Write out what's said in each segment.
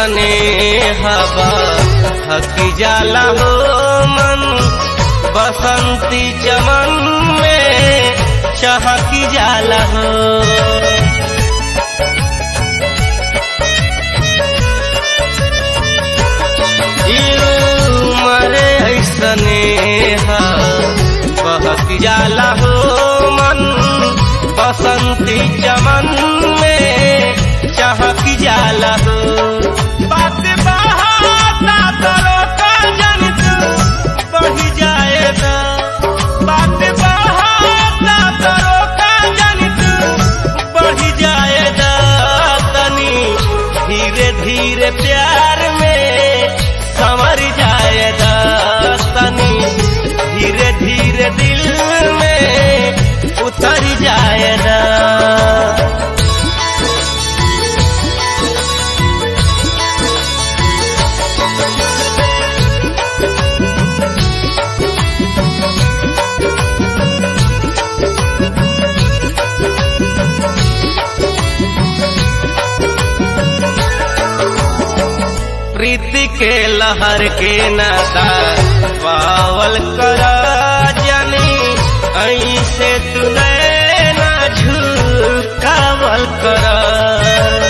ऐसने हवा हकी जाला हो मन बसंती चमन में चहकी जाला हो मरे ऐसने बहक जाला हो मन बसंती चमन में चहक जाला हो बात बहाता तरो का जन तू बढ़ी जाएगा बात बहाता तरो का जन तू बढ़ी जाएगा तनी धीरे धीरे प्यार में संवर जाएगा तनी धीरे धीरे दिल में उतर जाएगा प्रीति के लहर के नाता पावल कर जानी ऐसे तू ना झुकावल कर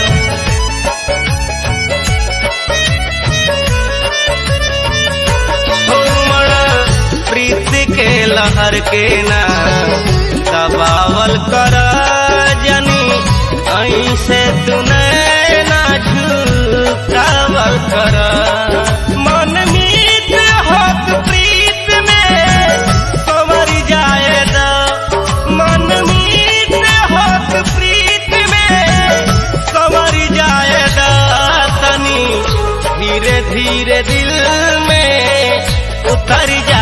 हो मरा प्रीति के लहर के ना दबावल कर जानी ऐसे तू ना झुकावल कर मन मीत होत प्रीत में संवर जाएगा मन मीत होत प्रीत में संवर जाएगा तनी धीरे धीरे दिल में उतर जा